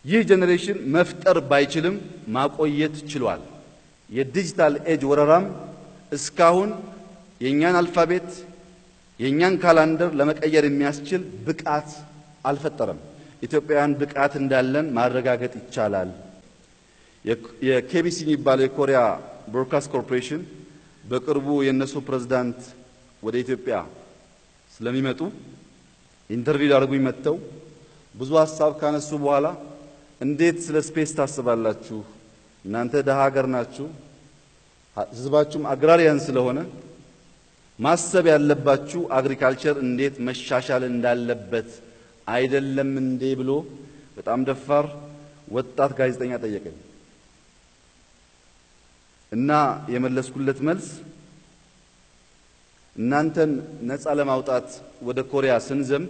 ይህ ጄኔሬሽን መፍጠር ባይችልም ማቆየት ችሏል። የዲጂታል ኤጅ ወረራም እስካሁን የእኛን አልፋቤት የእኛን ካላንደር ለመቀየር የሚያስችል ብቃት አልፈጠረም። ኢትዮጵያውያን ብቃት እንዳለን ማረጋገጥ ይቻላል። የኬቢሲ የሚባለው የኮሪያ ብሮድካስት ኮርፖሬሽን በቅርቡ የእነሱ ፕሬዝዳንት ወደ ኢትዮጵያ ስለሚመጡ ኢንተርቪው ሊያደርጉኝ መጥተው ብዙ ሀሳብ ካነሱ በኋላ እንዴት ስለ ስፔስ ታስባላችሁ? እናንተ ደሃ ሀገር ናችሁ፣ ህዝባችሁም አግራሪያን ስለሆነ ማሰብ ያለባችሁ አግሪካልቸር እንዴት መሻሻል እንዳለበት አይደለም እንዴ ብሎ በጣም ደፋር ወጣት ጋዜጠኛ ጠየቀኝ እና የመለስኩለት መልስ እናንተን ነፃ ለማውጣት ወደ ኮሪያ ስንዘምት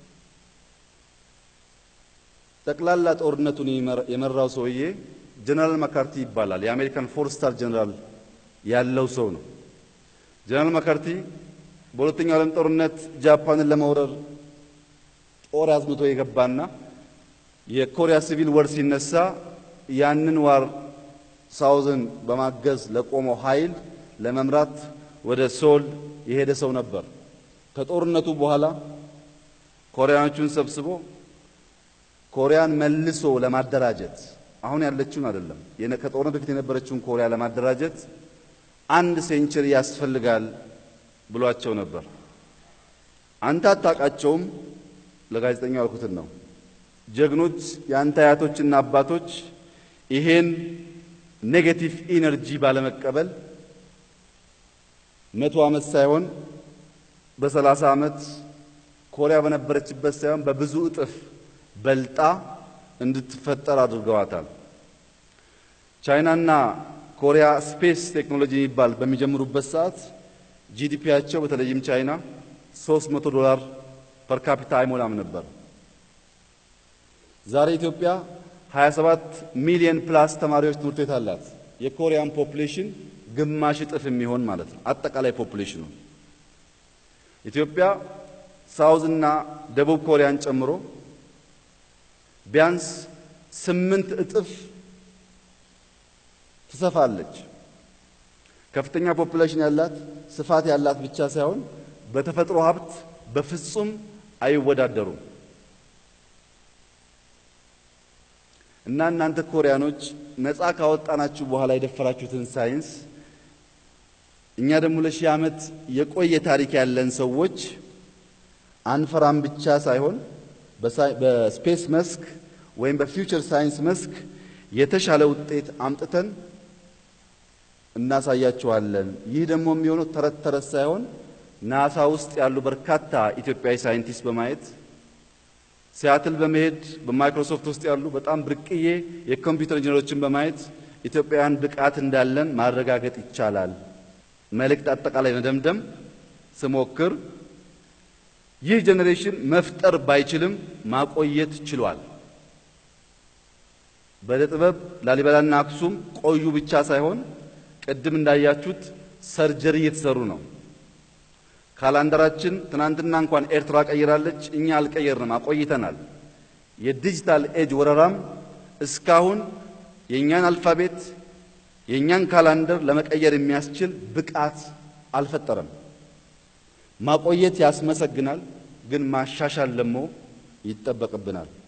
ጠቅላላ ጦርነቱን የመራው ሰውዬ ጀነራል ማካርቲ ይባላል። የአሜሪካን ፎር ስታር ጀነራል ያለው ሰው ነው። ጀነራል ማካርቲ በሁለተኛው ዓለም ጦርነት ጃፓንን ለመውረር ጦር አዝምቶ የገባና የኮሪያ ሲቪል ወር ሲነሳ ያንን ዋር ሳውዝን በማገዝ ለቆመው ኃይል ለመምራት ወደ ሶል የሄደ ሰው ነበር። ከጦርነቱ በኋላ ኮሪያኖቹን ሰብስቦ ኮሪያን መልሶ ለማደራጀት አሁን ያለችውን አይደለም፣ ከጦርነት በፊት የነበረችውን ኮሪያ ለማደራጀት አንድ ሴንቸሪ ያስፈልጋል ብሏቸው ነበር። አንተ አታውቃቸውም፣ ለጋዜጠኛው ያልኩትን ነው። ጀግኖች የአንተ አያቶችና አባቶች ይሄን ኔጌቲቭ ኢነርጂ ባለመቀበል መቶ ዓመት ሳይሆን በሰላሳ ዓመት ኮሪያ በነበረችበት ሳይሆን በብዙ እጥፍ በልጣ እንድትፈጠር አድርገዋታል። ቻይናና ኮሪያ ስፔስ ቴክኖሎጂ የሚባል በሚጀምሩበት ሰዓት ጂዲፒያቸው በተለይም ቻይና 300 ዶላር ፐር ካፒታ አይሞላም ነበር። ዛሬ ኢትዮጵያ 27 ሚሊዮን ፕላስ ተማሪዎች ትምህርት ቤት አላት። የኮሪያን ፖፑሌሽን ግማሽ እጥፍ የሚሆን ማለት ነው። አጠቃላይ ፖፑሌሽኑ ኢትዮጵያ ሳውዝ እና ደቡብ ኮሪያን ጨምሮ ቢያንስ ስምንት እጥፍ ትሰፋለች። ከፍተኛ ፖፑሌሽን ያላት ስፋት ያላት ብቻ ሳይሆን በተፈጥሮ ሀብት በፍጹም አይወዳደሩም። እና እናንተ ኮሪያኖች ነፃ ካወጣናችሁ በኋላ የደፈራችሁትን ሳይንስ እኛ ደግሞ ለሺህ ዓመት የቆየ ታሪክ ያለን ሰዎች አንፈራም ብቻ ሳይሆን በስፔስ መስክ ወይም በፊውቸር ሳይንስ መስክ የተሻለ ውጤት አምጥተን እናሳያችኋለን። ይህ ደግሞ የሚሆነው ተረት ተረት ሳይሆን ናሳ ውስጥ ያሉ በርካታ ኢትዮጵያዊ ሳይንቲስት በማየት ሲያትል በመሄድ በማይክሮሶፍት ውስጥ ያሉ በጣም ብርቅዬ የኮምፒውተር ኢንጂነሮችን በማየት ኢትዮጵያውያን ብቃት እንዳለን ማረጋገጥ ይቻላል። መልእክት አጠቃላይ መደምደም ስሞክር ይህ ጄኔሬሽን መፍጠር ባይችልም ማቆየት ችሏል። በዕደ ጥበብ ላሊበላና አክሱም ቆዩ ብቻ ሳይሆን ቅድም እንዳያችሁት ሰርጀሪ እየተሰሩ ነው። ካላንደራችን ትናንትና እንኳን ኤርትራ ቀይራለች፣ እኛ አልቀየርንም፣ አቆይተናል። የዲጂታል ኤጅ ወረራም እስካሁን የእኛን አልፋቤት የእኛን ካላንደር ለመቀየር የሚያስችል ብቃት አልፈጠረም። ማቆየት ያስመሰግናል፣ ግን ማሻሻል ደግሞ ይጠበቅብናል።